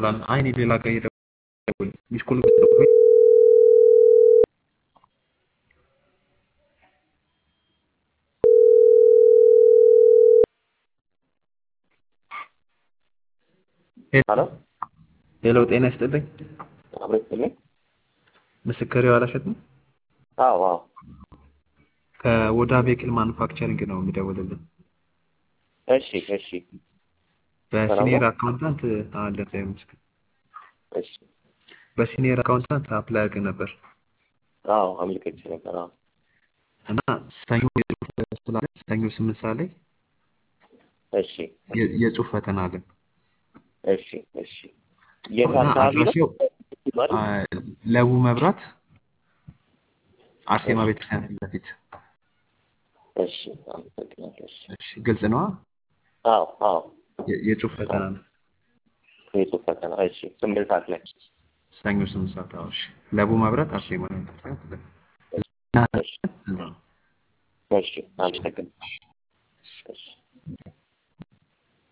አላል አይ እኔ ሌላ ጋር እየደወል ሚስኮል ሄሎ ሄሎ፣ ጤና ይስጥልኝ። አብሮ ይስጥልኝ። ምስክር የዋላሸት ነው። አዎ አዎ። ከወዳ ቬክል ማኑፋክቸሪንግ ነው የሚደውልልን። እሺ እሺ በሲኒየር አካውንታንት አለ ምስክር እሺ። በሲኒየር አካውንታንት አፕላይ አድርገህ ነበር አዎ አመልክቼ ነበር። አዎ እና ሰኞ የጽሁፍ ስላለ ሰኞ ስምንት ሰዓት ላይ እሺ የ- የጽሁፍ ፈተና አለን እሺ እሺ። የት እና አካባቢ ነው? አድራሻው ማለት አ፣ ለቡ መብራት አርሴማ ቤተክርስቲያን ፊት ለፊት። እሺ አመሰግናለሁ። እሺ እሺ፣ ግልጽ ነዋ። አዎ አዎ። የ- የጽሁፍ ፈተና ነው የጽሁፍ ፈተና እሺ። ስምንት ሰዓት ላይ ሰኞ ስምንት ሰዓት። አዎ፣ እሺ። ለቡ መብራት አርሴማ ቤተክርስቲያን ፊት ለፊት። እሺ እሺ። አመሰግናለሁ። እሺ